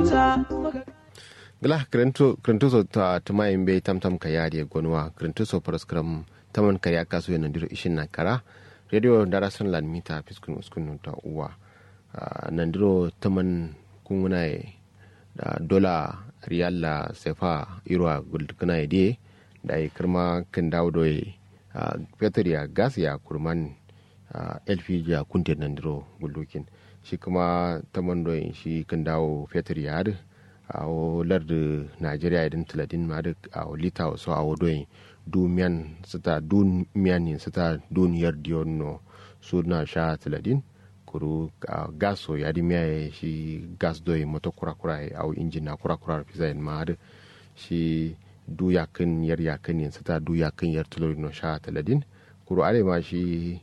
gila krentuso ta tuma imbe tam tam ka yari gonwa krentuso paraskram taman ka ya kaso yana diro ishin na kara radio darasan lan mita fiskun uskun ta uwa nandiro taman kunguna da dola riyal la sefa irwa guldukuna ide da ya kirma kan dawo da fetur ya gas ya kurman lpg ya kunte nandiro guldukin shi kuma taman doyin shi kan dawo fetur ya hadu a larda nigeria idan tiladin ma da a lita wasu a wadoyin dumiyan sita dumiyan ne sita duniyar diyon no su na sha tiladin kuru gaso ya di miya shi gas doyin mota kura-kura a injin na kura-kura fi zayin ma da shi du yakin yar yakin ne sita du yakin yar tiladin no sha tiladin kuru are ma shi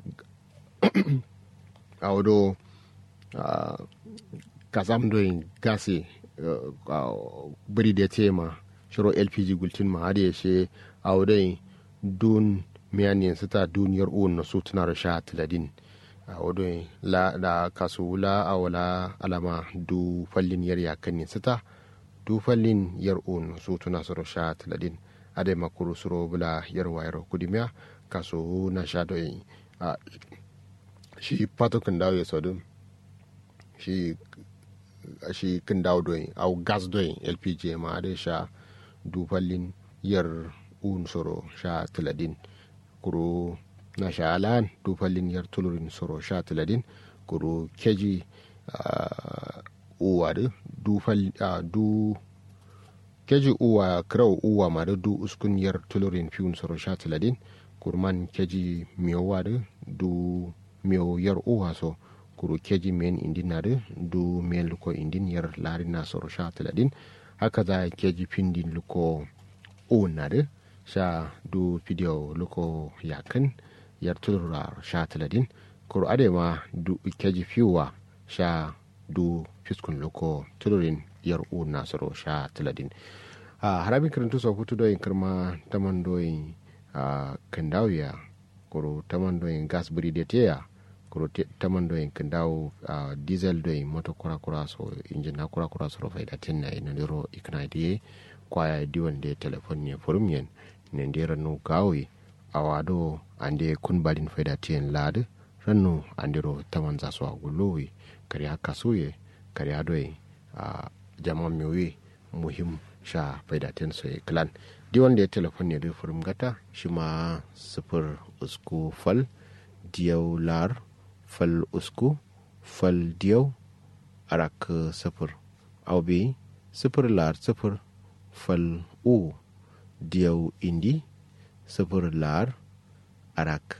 a wado kasam doyin gasi bari da tema shiro lpg gultin ma har yashe a wadai dun miyanin sita duniyar uwan na su tuna rasha tiladin a wadai la da kasu wula a wala alama du fallin yar yakan ne sita du fallin yar uwan su tuna su rasha tiladin a dai makuru suro bula yar wayar kudimiya kasu na sha doyin shi patokin dawo ya sodun shi shi kin dawo doyin au gas doyin lpg ma da sha dufallin yar un soro sha tiladin kuro na sha alan dufallin yar tulurin soro sha tiladin kuro keji uwa da dufal du keji uwa kirau uwa ma da du uskun yar tulurin fiun soro sha tiladin kurman keji miyowa da du miyo yar uwa so kuru keji men indin nare du men luko indin yar lari na soro sha tiladin haka za keji pindin luko o nare sha du video luko yakan yar tulura sha tiladin kuru adema du keji fiwa sha du fiskun luko tulurin yar o na soro sha tiladin a harabin karantu sa hutu doyin kirma taman doyin kandawiya kuru taman doyin gas buri da teya kuro taman do en dawo uh, diesel do en moto kura kura so injin na kura kura so faida tin na ina diro ikna die kwaya di wande telefon ne forum yen ne ndira no gawi awado ande kun balin faida tin lad ranno andiro taman za so aguluwi kari haka suye kari ado e uh, jama miwi muhim sha faida tin so e clan di wande telefon ne do forum gata shima sifir usku fal diyau lar fal usku fal diyau arak sifir au bi sifir lar sifir fal u diyau indi sifir lar arak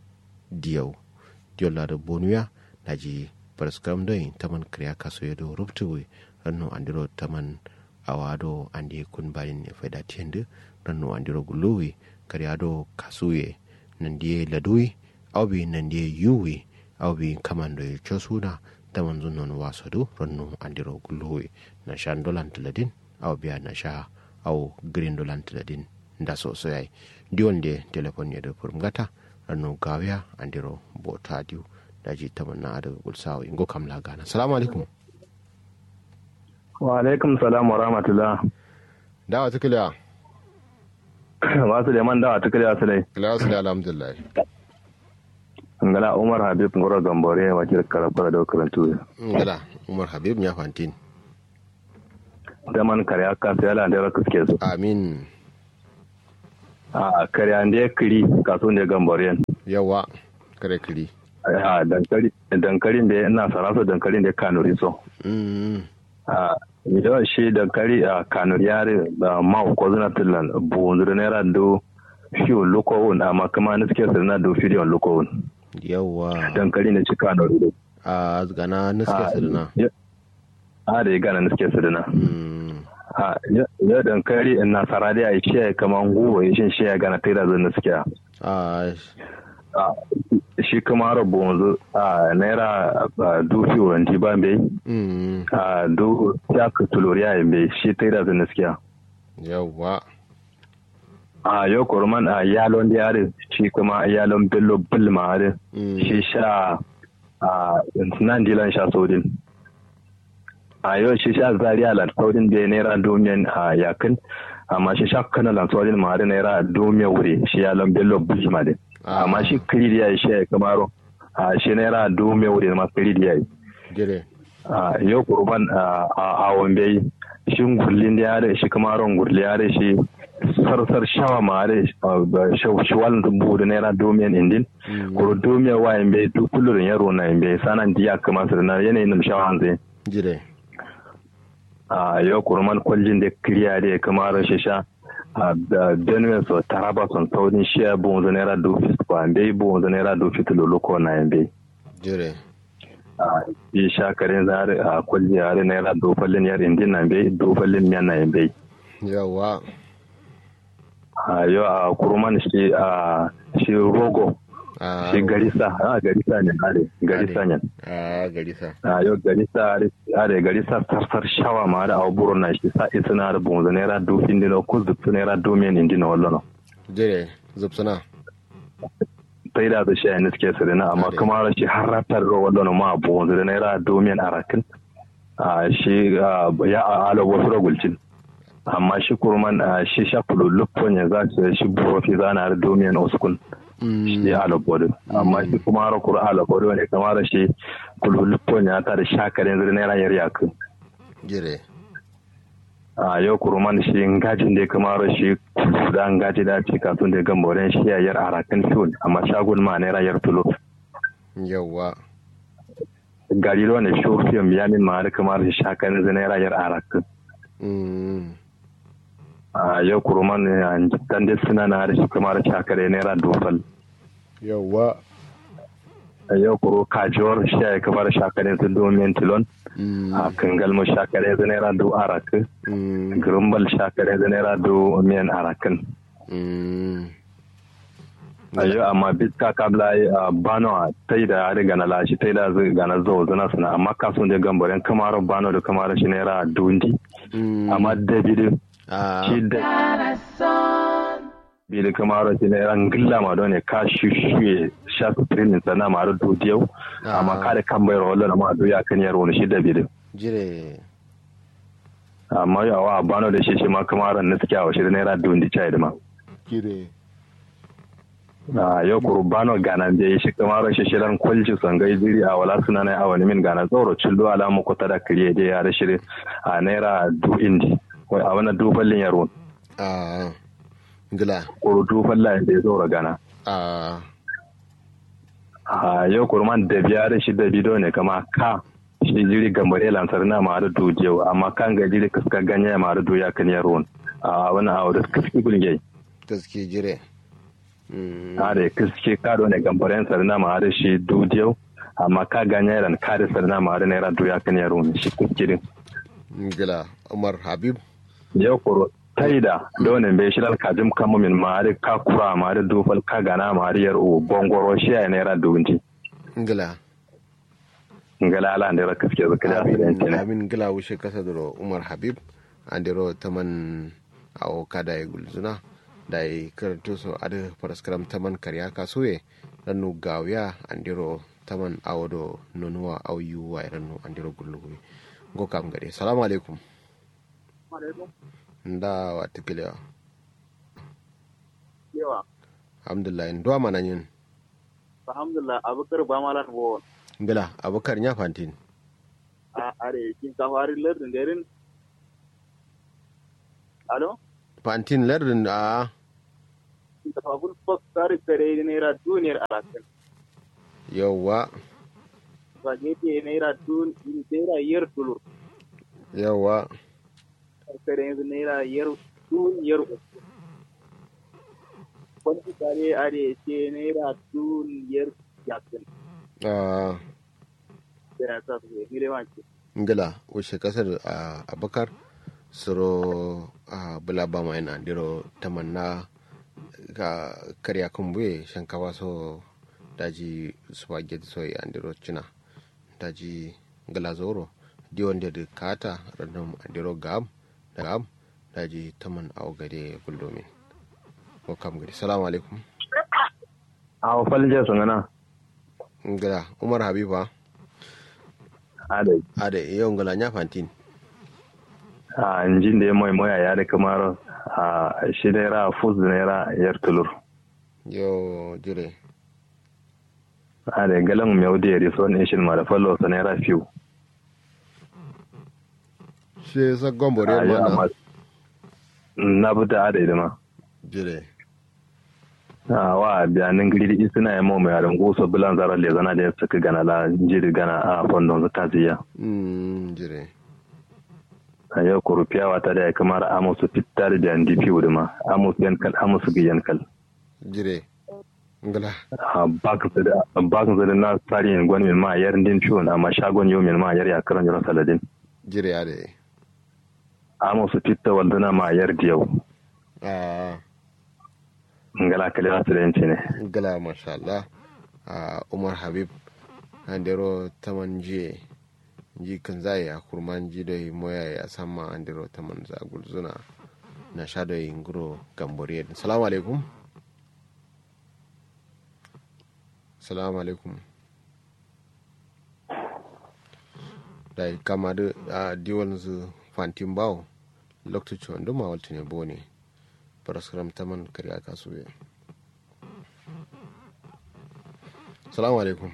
diyau diyau lar bonuya naji paraskram doi taman kriya kaso yedo ruptuwe ranno andiro taman awado andi kun bayin ne faida tiende ranno andiro guluwi kariado kasuye nandiye ladui au bi nandiye yuwi aw bi kamando e cosuna taman zun non wasadu ronnu andiro gulluwi na sha dolan tiladin aw biya na sha aw green dolan tiladin nda so so yai diwon de telefon ye do pour ngata rannu gawiya andiro bota diu daji taman na ada gulsawo ingo kam la gana assalamu alaikum wa alaikum salam wa rahmatullah dawa tukiliya wasu da man dawa tukiliya su dai kila su da alhamdulillah ngala umar habib ngoro gambore wakil karabara da karantu ngala umar habib ya fantin da man kare aka sai ala da raka suke su amin a kare an da kiri kaso ne gambore yawa kare kiri a dankali dankalin da ina sarasa dankalin da kanuri so a yawan shi dankali a kanuri yare da ma ko zuna tillan bu zura naira do fiyo lokowun amma kuma na suke sirna do fiyo lokowun yawa dankali na cika na rudo a gana niske sirna a da ya gana niske sirna a ya dankali in nasara da ya ce kamar guwa ya shin shi ya gana tira zan niske a shi kuma rabu wanzu a naira dufi wanti ba bai a du ya ka tuloriya ya bai shi tira zan niske yawa a yau kurman a yalon da yare shi kuma yalon bello bilma yare shi sha a nan dilan sha sodin a yau shi sha zaria lan saurin da naira domin a yakin amma shi sha kana lan saurin ma da naira domin wuri shi ya lan bello buji ma de amma shi kiri da shi ya kamaro a shi naira domin wuri ma kiri da yi jire a yau kurban a a wambe shin gurlin da yare shi kamaron gurli yare shi sarsar shawa ma yare shawalin dubu da naira domin indin kuro domin wa yambe duk kullum yaro na yambe sanan diya kamar su na yanayin nam shawa zai jire a yau kurman kwallin da kiriya da ya kama rashin sha a benue so taraba son saurin shiya bon zo naira do fit ko ambe bon zo naira do fit lolo ko na ambe jire a yi sha karen zare a kwalli yare naira do fallin yar indin na ambe do fallin miyan na ambe yawa a yau a kurman shi a shi rogo shi garisa a garisa ne are garisa ne a garisa a yau garisa are garisa sarsar shawa ma da aburo na shi sa isina da bonzo naira dofin dino ko zubtu naira domin indina wallo jire zubsuna sai da shi a niske su na amma kuma shi har ratar da wallo ma bonzo da naira domin arakin a shi ya alo wasu ragulcin amma shi kurman shi shafulu luppon ya za shi burofi zana da domin oskun shi alabodo amma shi kuma har kura alabodo ne kamar shi kululupon ya ta da shakarin zai naira yar yaku jire a yau kuruman shi ngajin da kamar shi da ngaji da ce kafin da gamboren shi ya yar arakan fiyon amma shagun ma naira yar tulo yawa gari da wani shofiyan yamin ma da kamar shi shakarin zai naira yar arakan a yau kuruman dan da suna na da shi kamar shakare naira dofal yawa a yau kuro kajiwar shi ya kamar shakare su domin tilon a kangal mu shakare su naira do arak grumbal shakare su naira do miyan arakan a yau amma bitka kabla a bano a tai da ya gana lashi tai da zai gana zo zana suna amma kasuwan da gambarin kamar bano da kamar shi naira dundi amma dabidin shi da bili kamaro ti ne ran gilla ma don ka shushuye sha su training sana ma do diyau amma ka da kan bayar wallan ma do ya kan yaro shi da bili jire amma ya wa bano da shi shi ma kamaro na suke a shi da naira dundi chai da ma jire a yau kuru bano gana da shi kamaro shi shi ran kulci sangai jiri a wala suna na awani min gana tsoro cillo alamu ko ta da kiriye da ya da shi a naira du indi a wani duballin yaro a gila kurutu falla da ya zo gana a a yau kurman da biya da shi da bido ne kama ka shi jiri gambare lansar na ma da dujiyau amma kan ga jiri kaska ganye ma da duya kan yaro a wani a wadda kaski gulge gaske jire a da kaske ka da ne gambaren sarna ma da shi dujiyau amma ka ganye ran ka da sarna ma da naira duya kan yaro shi kaskirin gila umar habib yau kuro taida donin bai shirar kajim kama min mari ka kura mari dufal ka gana mari yar u bongoro shi ya naira dubunci ngila ngala ala ndera kaske zaka da asirin kenan amin ngila wushe kasa duro umar habib andiro taman awo kada ya gulzuna da ya karanto so ada paraskaram taman karya kasuwe rannu gawiya andiro taman awo do nonuwa au yuwa rannu andiro gullugu go kam gade salamu alaikum nda wata kilewa yawa alhamdulillah ndo mana yin alhamdulillah abukar ba malan wo ngila abukar nya fantin a are kin ka fari lardin garin alo fantin lardin a kin ka fagul fak kare kare naira duniyar alakan yawwa ba gefe naira dun naira yar tulur yawwa kare yanzu naira yar duniyar uku kwanci kare are ce naira duniyar yakin a da ya sa su zai gile wanke ngila wuce kasar a abakar suro a bulaba mai na diro tamanna ga karya kumbuye shankawa so daji spaghetti soy andiro china daji ngila zoro diwon da kata random andiro gam da gam daji taman awo gade guldomin ko kam gade salamu alaikum a falje sun gana ngila umar habiba adai ade yau ngila nya fantin a injin da ya mai moya ya da kamar a shi naira fus naira yar tulur yo jire a da galan mai wudi ya riso ne shi ma da fallo sa naira fiw shi sa gombore a ya mana ma na buta a da idima jire a wa biyanin gidi suna yi mai mai yaran gusa bilan zarar le zana da ya suka gana la jiri gana a fondon su taziya mm jire a yau kurufiya wata da ya kamar amusu fitar da yan dipi wuduma amusu yankal amusu ga yankal jire ngala a bakin su da bakin su da na tsari yin gwani min ma yar din ciwon amma shagon yau min ma yar ya karan jira saladin jire ya de amusu fitta walduna ma yar da yau a ngala kale su da yanci ne ngala masha Allah a Umar Habib andero taman jiye ji kan zai a kurman ji da moya ya sama andero taman za gulzuna na sha da nguro gambore salamu alaikum salamu alaikum da kama da a diwan zu fantin bawo lokacin wanda ma walta ne bo ne paraskram taman kariya kasuwe salamu alaikum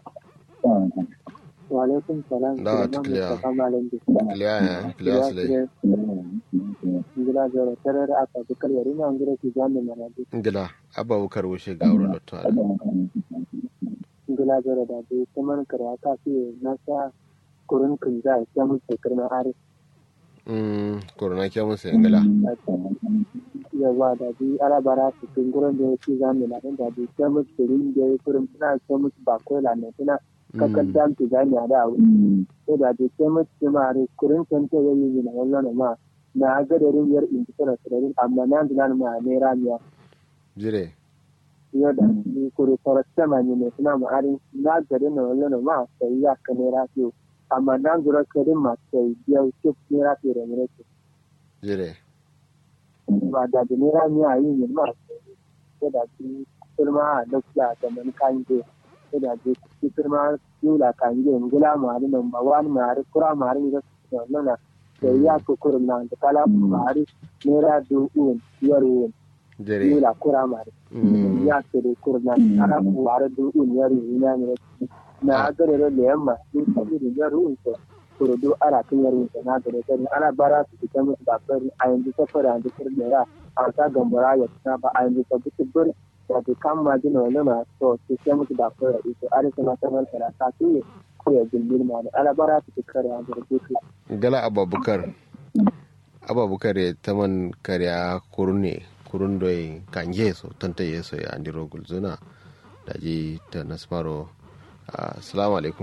Walaikum salam. Da, Suleiman clear. Mustapha Malam Bisa. kiliya ya kiliya su lai Ngila joro tarar aka bukar yari na ngira ki jami mana bi. ngila abba wukar wuce ga wurin lotto ala Ngila joro da bi kaman kare aka fi na sa kurun kun za a kyamu shekar na ari. mm corona ke mun sai ngila Yawa da bi alabara su kun gurin da ya ci jami na da bi kyamu shirin da ya kurin suna kyamu bakwai la ne suna kakar jam ki jami a da wuri. Sai da bi kyamu ci ma ari kurin kan ta yayi yi na wannan ma na gadarin yar inji tana sirarin amma na zinan ma ne ramiya. jire yau da ni kuri farasta ma ne suna ma'arin na gari na wani na ma sai ya ka ne rafiyo amma na zura karin ma sai biya ke ne rafiyo da mure ke jire ba da da ne rami a yi ne ma sai da ki firma a lafiya da man kan ke sai da ki ki firma yula kan ke ngula ma ri nan ba wani ma ri kura ma ri da su wannan na sai ya ko kurin na da kala ma ri ne ra du un yaro jire yula kura ma ri mm ya tere kurna ana kuwara du unyar ina ne na gare da yamma sun sabi da yaro unta kuro do ara kan yaro unta na gare da ana bara su fita musu da fari a yanzu ta fara da fari da ya a ta gambara ya ta ba a yanzu ta bi bar da ta kan ma jina wani ma to su sai musu da fari ito are kuma ta man tara ta su ne ko ya gindin ma da ana bara su kare a gare su ngala abba bukar abba bukar ya taman kariya kurune kurun doi kanje so tanta yeso ya andiro gulzuna da ji ta nasmaro assalamu alaikum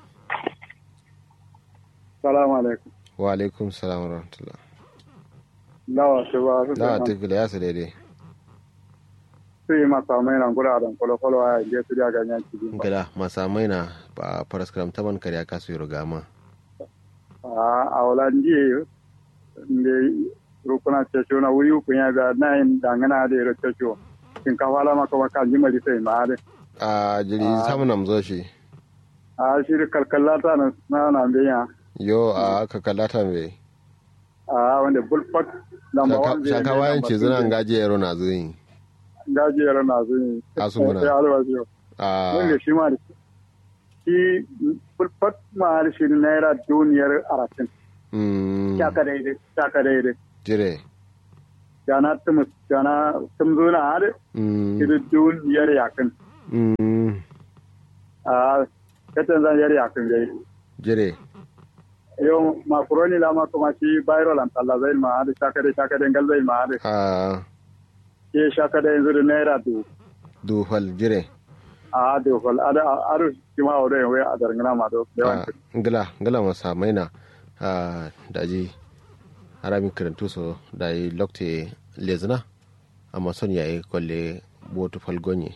salamu alaikum wa alaikum salam wa rahmatullah lawa shi ba su da ta kiliya su daidai su yi masa mai nan guraren kwalo-kwalo a yanzu su da ganyen cikin ba ngala masamai na ba paraskram taman kariya kasu yi rugama a wulan jiye da rukuna cesho na wuri kun ya ga na yin dangana da yaro cesho shinkafa lama kuma kan ji mari sai ma a jiri samun namzo shi a shi da kalkalata na na na biya yo a aka kallata mai a wanda bulfak lamba wanda shaka wayan ce zina gaji yaro na zuyi gajiyar na zuyi Asunguna. sai alwazi yau a wanda shi ma da shi bulfak ma da shi naira duniyar arasin mm, shaka daidai shaka daidai jire jana tumus jana tumzuna har mm, shi duniyar yakin mm, a katan zan yar yakin gai jire yau makaroni la ma kuma shi viral an talla zai ma da shaka da shaka da gal zai ma da a ke shaka da yanzu da naira du dufal jire a da fal ada aru shi ma wadai wai a darngana ma do a yawan ngila ngila masa maina a daji harami karantu so da yi lokte lezina amma son yayi kwalle botu falgonye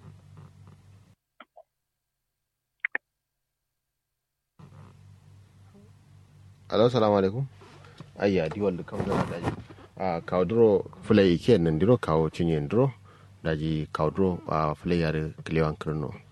alo salamu alaikum ayya di wanda kam da daji a kawdro fulai ke nan diro kawo cinye diro daji kawdro a fulai yare kilewan kirno